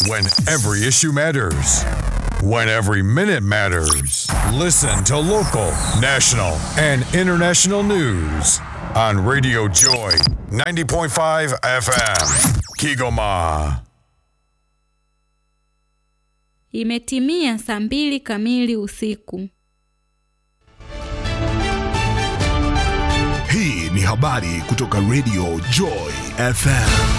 When every issue matters. When every minute matters. Listen to local, national, and international news on Radio Joy 90.5 FM. Kigoma. Imetimia saa mbili kamili usiku. Hii ni habari kutoka Radio Joy FM.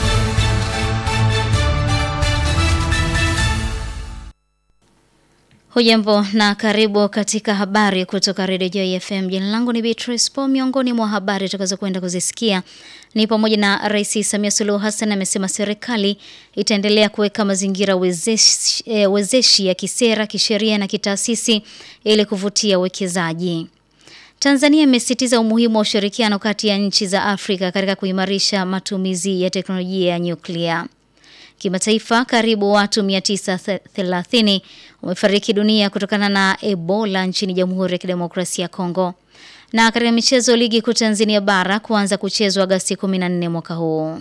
Hujambo na karibu katika habari kutoka Radio Joy FM. Jina langu ni Beatrice Po. Miongoni mwa habari tutakazo kwenda kuzisikia ni pamoja na Rais Samia Suluhu Hassan amesema serikali itaendelea kuweka mazingira wezeshi, e, wezeshi ya kisera, kisheria na kitaasisi ili kuvutia uwekezaji. Tanzania imesisitiza umuhimu wa ushirikiano kati ya nchi za Afrika katika kuimarisha matumizi ya teknolojia ya nyuklia. Kimataifa, karibu watu 930 wamefariki dunia kutokana na Ebola nchini Jamhuri ya Kidemokrasia ya Kongo. Na katika michezo, ligi kuu Tanzania bara kuanza kuchezwa Agosti 14 mwaka huu.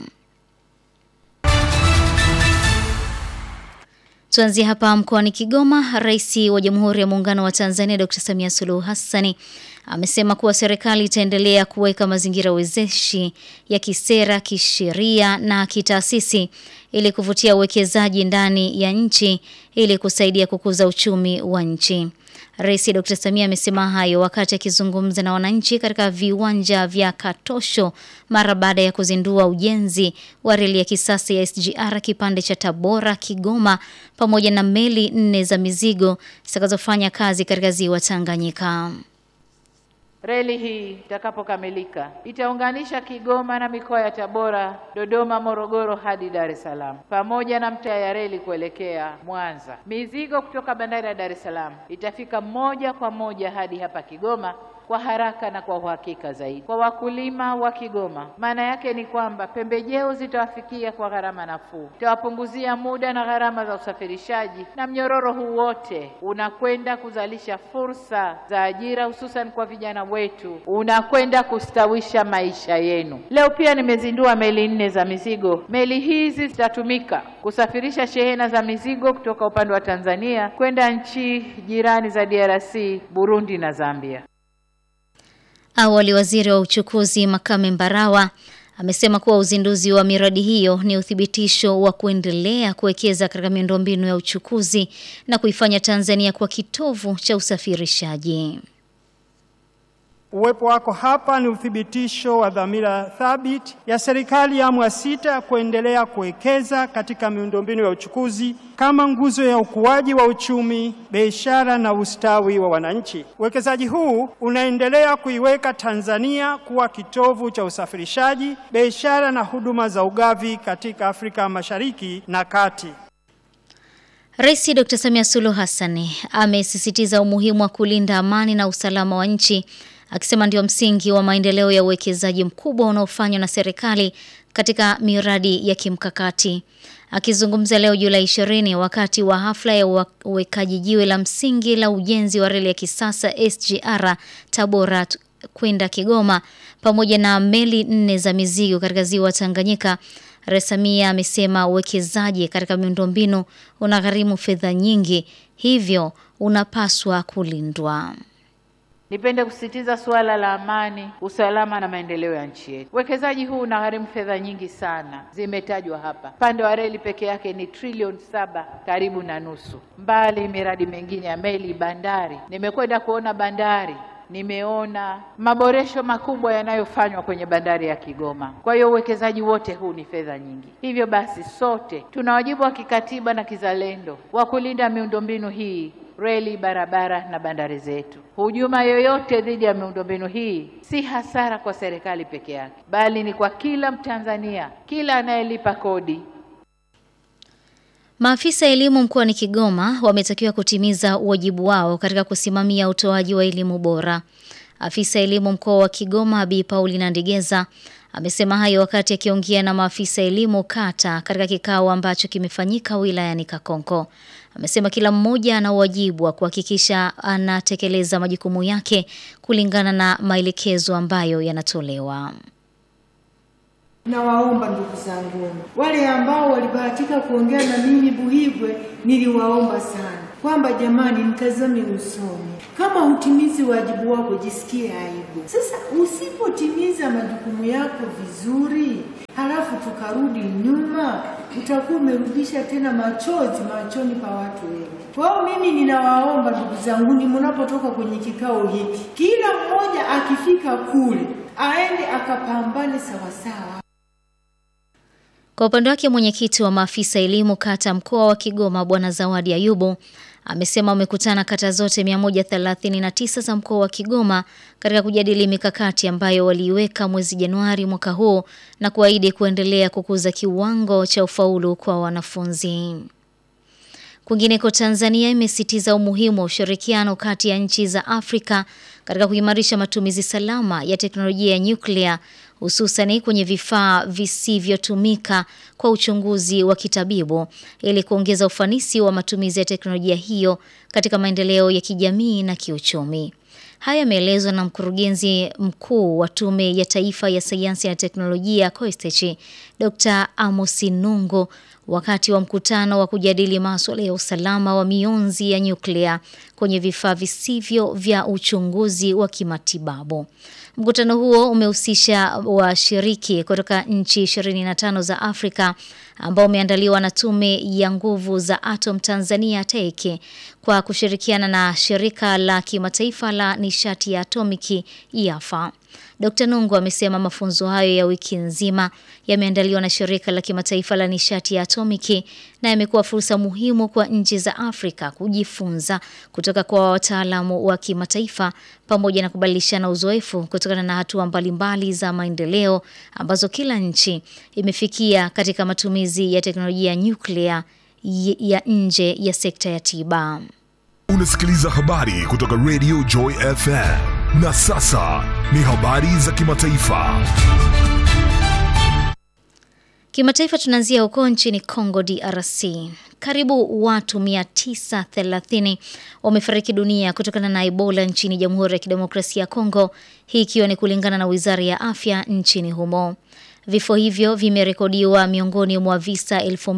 Tuanzie hapa mkoani Kigoma. Rais wa Jamhuri ya Muungano wa Tanzania Dr. Samia Suluhu Hassani amesema kuwa serikali itaendelea kuweka mazingira wezeshi ya kisera, kisheria na kitaasisi ili kuvutia uwekezaji ndani ya nchi ili kusaidia kukuza uchumi wa nchi. Rais Dr. Samia amesema hayo wakati akizungumza na wananchi katika viwanja vya Katosho mara baada ya kuzindua ujenzi wa reli ya kisasa ya SGR kipande cha Tabora Kigoma pamoja na meli nne za mizigo zitakazofanya kazi katika ziwa Tanganyika. Reli hii itakapokamilika itaunganisha Kigoma na mikoa ya Tabora, Dodoma, Morogoro hadi Dar es Salaam pamoja na mtaa ya reli kuelekea Mwanza. Mizigo kutoka bandari ya Dar es Salaam itafika moja kwa moja hadi hapa Kigoma kwa haraka na kwa uhakika zaidi. Kwa wakulima wa Kigoma, maana yake ni kwamba pembejeo zitawafikia kwa gharama nafuu, itawapunguzia muda na gharama za usafirishaji, na mnyororo huu wote unakwenda kuzalisha fursa za ajira, hususan kwa vijana wetu, unakwenda kustawisha maisha yenu. Leo pia nimezindua meli nne za mizigo. Meli hizi zitatumika kusafirisha shehena za mizigo kutoka upande wa Tanzania kwenda nchi jirani za DRC, Burundi na Zambia. Awali waziri wa uchukuzi Makame Mbarawa amesema kuwa uzinduzi wa miradi hiyo ni uthibitisho wa kuendelea kuwekeza katika miundombinu ya uchukuzi na kuifanya Tanzania kuwa kitovu cha usafirishaji. Uwepo wako hapa ni uthibitisho wa dhamira thabiti ya serikali ya awamu ya sita kuendelea kuwekeza katika miundombinu ya uchukuzi kama nguzo ya ukuaji wa uchumi, biashara na ustawi wa wananchi. Uwekezaji huu unaendelea kuiweka Tanzania kuwa kitovu cha usafirishaji, biashara na huduma za ugavi katika Afrika Mashariki na Kati. Rais Dr. Samia Suluhu Hassan amesisitiza umuhimu wa kulinda amani na usalama wa nchi akisema ndio msingi wa maendeleo ya uwekezaji mkubwa unaofanywa na serikali katika miradi ya kimkakati. Akizungumza leo Julai 20 wakati wa hafla ya uwekaji jiwe la msingi la ujenzi wa reli ya kisasa SGR Tabora kwenda Kigoma pamoja na meli nne za mizigo katika ziwa Tanganyika, Rais Samia amesema uwekezaji katika miundombinu unagharimu fedha nyingi, hivyo unapaswa kulindwa. Nipende kusisitiza suala la amani, usalama na maendeleo ya nchi yetu. Uwekezaji huu unagharimu fedha nyingi sana, zimetajwa hapa. Upande wa reli peke yake ni trilioni saba karibu na nusu, mbali miradi mingine ya meli, bandari. Nimekwenda kuona bandari nimeona maboresho makubwa yanayofanywa kwenye bandari ya Kigoma. Kwa hiyo uwekezaji wote huu ni fedha nyingi. Hivyo basi, sote tuna wajibu wa kikatiba na kizalendo wa kulinda miundombinu hii reli, barabara na bandari zetu. Hujuma yoyote dhidi ya miundombinu hii si hasara kwa serikali peke yake, bali ni kwa kila Mtanzania, kila anayelipa kodi. Maafisa elimu mkoani Kigoma wametakiwa kutimiza wajibu wao katika kusimamia utoaji wa elimu bora. Afisa elimu mkoa wa Kigoma Bi Paulina Ndigeza amesema hayo wakati akiongea na maafisa elimu kata katika kikao ambacho kimefanyika wilayani Kakonko. Amesema kila mmoja ana wajibu wa kuhakikisha anatekeleza majukumu yake kulingana na maelekezo ambayo yanatolewa. Nawaomba ndugu zangu, wale ambao walibahatika kuongea na mimi Buhigwe, niliwaomba sana kwamba jamani, mtazame usoni. Kama hutimizi wajibu wako, jisikie aibu. Sasa usipotimiza majukumu yako vizuri, halafu tukarudi nyuma, utakuwa umerudisha tena machozi machoni pa watu wengi. Kwa hiyo mimi ninawaomba ndugu zangu, ni mnapotoka kwenye kikao hiki, kila mmoja akifika kule aende akapambane sawasawa. Kwa upande wake mwenyekiti wa maafisa elimu kata mkoa wa Kigoma Bwana Zawadi Ayubu amesema wamekutana kata zote 139 za mkoa wa Kigoma katika kujadili mikakati ambayo waliiweka mwezi Januari mwaka huu na kuahidi kuendelea kukuza kiwango cha ufaulu kwa wanafunzi. Kwingineko, Tanzania imesitiza umuhimu wa ushirikiano kati ya nchi za Afrika katika kuimarisha matumizi salama ya teknolojia ya nyuklia hususani kwenye vifaa visivyotumika kwa uchunguzi wa kitabibu ili kuongeza ufanisi wa matumizi ya teknolojia hiyo katika maendeleo ya kijamii na kiuchumi. Haya yameelezwa na mkurugenzi mkuu wa Tume ya Taifa ya Sayansi na Teknolojia COISTECH, Dr. Amos Nungo wakati wa mkutano wa kujadili masuala ya usalama wa mionzi ya nyuklia kwenye vifaa visivyo vya uchunguzi wa kimatibabu. Mkutano huo umehusisha washiriki kutoka nchi 25 za Afrika ambao umeandaliwa na Tume ya Nguvu za Atom Tanzania TEC kwa kushirikiana na shirika la kimataifa la nishati ya atomiki IAFA. Dr. Nungu amesema mafunzo hayo ya wiki nzima yameandaliwa na shirika la kimataifa la nishati ya atomiki na yamekuwa fursa muhimu kwa nchi za Afrika kujifunza kutoka kwa wataalamu wa kimataifa pamoja na kubadilishana uzoefu kutokana na hatua mbalimbali za maendeleo ambazo kila nchi imefikia katika matumizi ya teknolojia ya nyuklia ya nje ya sekta ya tiba. Unasikiliza habari kutoka Radio Joy FM. Na sasa ni habari za kimataifa. Kimataifa tunaanzia huko nchini Congo DRC. Karibu watu 930 wamefariki dunia kutokana na Ebola nchini Jamhuri ya Kidemokrasia ya Kongo, hii ikiwa ni kulingana na Wizara ya Afya nchini humo. Vifo hivyo vimerekodiwa miongoni mwa visa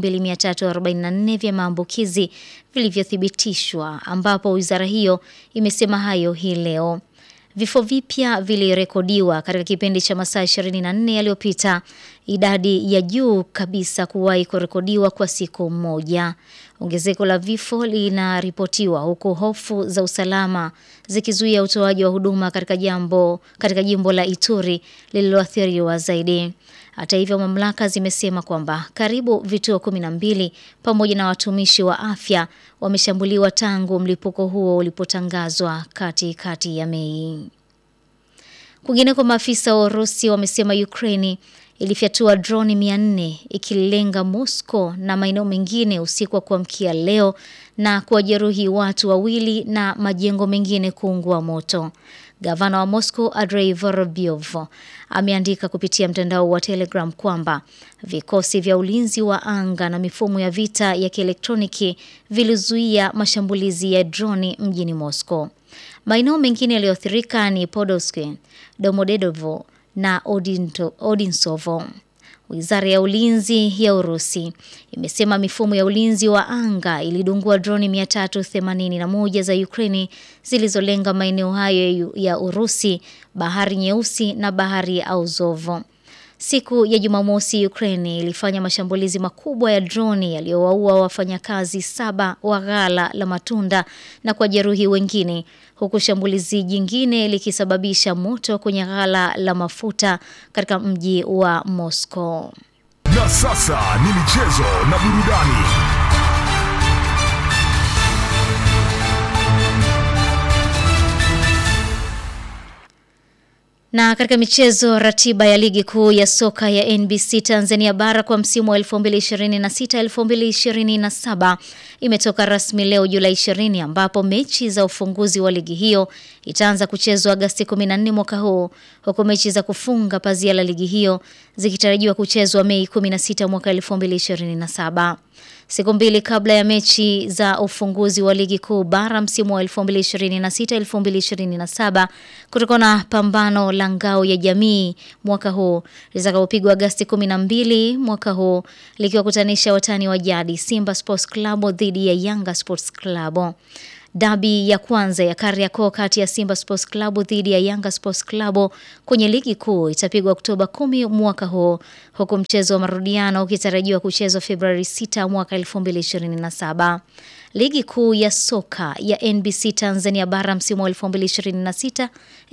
2344 vya maambukizi vilivyothibitishwa ambapo wizara hiyo imesema hayo hii leo. Vifo vipya vilirekodiwa katika kipindi cha masaa 24 yaliyopita, idadi ya juu kabisa kuwahi kurekodiwa kwa siku moja. Ongezeko la vifo linaripotiwa huku hofu za usalama zikizuia utoaji wa huduma katika jambo katika jimbo la Ituri lililoathiriwa zaidi. Hata hivyo, mamlaka zimesema kwamba karibu vituo kumi na mbili pamoja na watumishi wa afya wameshambuliwa tangu mlipuko huo ulipotangazwa katikati ya Mei. Kwingineko, maafisa wa Urusi wamesema Ukraini ilifyatua droni 400 ikilenga Moscow na maeneo mengine usiku wa kuamkia leo na kuwajeruhi watu wawili na majengo mengine kuungua moto. Gavana wa Moscow Andrei Vorobyov ameandika kupitia mtandao wa Telegram kwamba vikosi vya ulinzi wa anga na mifumo ya vita ya kielektroniki vilizuia mashambulizi ya droni mjini Moscow. Maeneo mengine yaliyoathirika ni Podolsk, Domodedovo na Odinto, Odinsovo. Wizara ya ulinzi ya Urusi imesema mifumo ya ulinzi wa anga ilidungua droni 381 za Ukraini zilizolenga maeneo hayo ya Urusi, bahari Nyeusi na bahari ya Azov. Siku ya Jumamosi, Ukraine ilifanya mashambulizi makubwa ya droni yaliyowaua wafanyakazi saba wa ghala la matunda na kujeruhi wengine, huku shambulizi jingine likisababisha moto kwenye ghala la mafuta katika mji wa Moscow. Na sasa ni michezo na burudani. Na katika michezo, ratiba ya ligi kuu ya soka ya NBC Tanzania bara kwa msimu wa 2026-2027 imetoka rasmi leo Julai 20, ambapo mechi za ufunguzi wa ligi hiyo itaanza kuchezwa Agasti 14 mwaka huu, huku mechi za kufunga pazia la ligi hiyo zikitarajiwa kuchezwa Mei 16 mwaka 2027. Siku mbili kabla ya mechi za ufunguzi wa ligi kuu bara msimu wa 2026-2027 kutokana na pambano la ngao ya jamii mwaka huu litakapopigwa Agasti 12 mwaka huu likiwakutanisha watani wa jadi Simba Sports Club dhidi ya Yanga Sports Club. Dabi ya kwanza ya Kariakoo kati ya Simba Sports Club dhidi ya Yanga Sports Club kwenye ligi kuu itapigwa Oktoba 10 mwaka huu huku mchezo wa marudiano ukitarajiwa kuchezwa Februari 6 mwaka 2027. Ligi kuu ya soka ya NBC Tanzania bara msimu wa 2026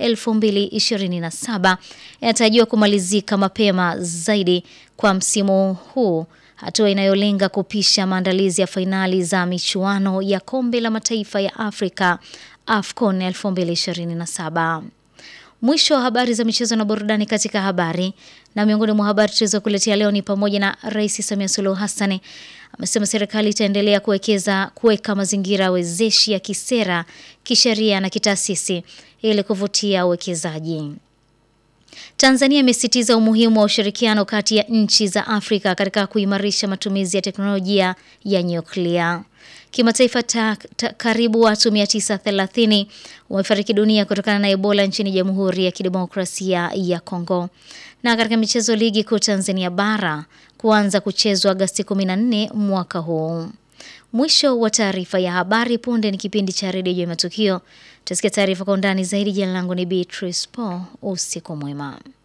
2027 inatarajiwa kumalizika mapema zaidi kwa msimu huu hatua inayolenga kupisha maandalizi ya fainali za michuano ya kombe la mataifa ya Afrika AFCON 2027. Mwisho wa habari za michezo na burudani katika habari. Na miongoni mwa habari tulizokuletea leo ni pamoja na Rais Samia Suluhu Hassan amesema serikali itaendelea kuwekeza kuweka mazingira wezeshi ya kisera, kisheria na kitaasisi ili kuvutia uwekezaji. Tanzania imesisitiza umuhimu wa ushirikiano kati ya nchi za Afrika katika kuimarisha matumizi ya teknolojia ya nyuklia. Kimataifa ta, ta, karibu watu 930 wamefariki dunia kutokana na Ebola nchini Jamhuri ya Kidemokrasia ya Kongo. Na katika michezo ligi kuu Tanzania bara kuanza kuchezwa Agasti 14 mwaka huu. Mwisho wa taarifa ya habari. Punde ni kipindi cha redio ya matukio. Tutasikia taarifa kwa undani zaidi. Jina langu ni Beatrice Paul. Usiku mwema.